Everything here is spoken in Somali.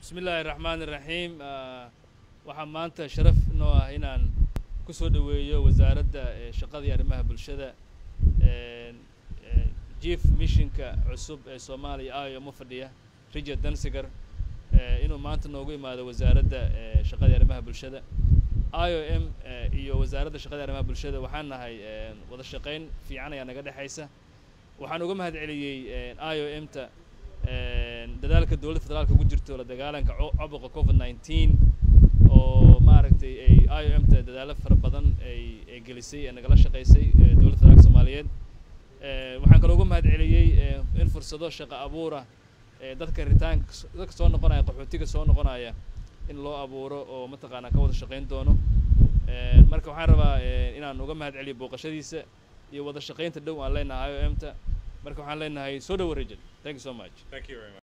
bismi illaahi raxmaan iraxiim waxaa maanta sharaf noo ah inaan kusoo dhoweeyo wasaaradda shaqada iyo arrimaha bulshada chief missionka cusub ee soomaaliya i o m u fadhiya richard dansiger inuu maanta noogu imaado wasaaradda shaqada iyo arrimaha bulshada i o m iyo wasaaradda shaqada iyo arrimaha bulshada waxaan nahay wada shaqayn fiican ayaa naga dhexaysa waxaan uga mahad celiyey i o m ta dadaalka dowladda federaalka ugu jirto la dagaalanka caabuqa covid nineteen oo maaragtay ay i o m ta dadaalo fara badan ay ay gelisay ee nagala shaqaysay dowladda federaalka soomaaliyeed waxaan kaloo uga mahad celiyey in fursado shaqo abuura dadka ritaanka dadka soo noqonaya qaxootiga soo noqonaya in loo abuuro oo mataqaanaa ka wada shaqayn doono marka waxaan rabaa inaan uga mahad celiyo booqashadiisa iyo wada shaqaynta dhow aan leenahay i o m ta marka waxaan leenahay soo dhowo rajal thank you so much Thank you very much.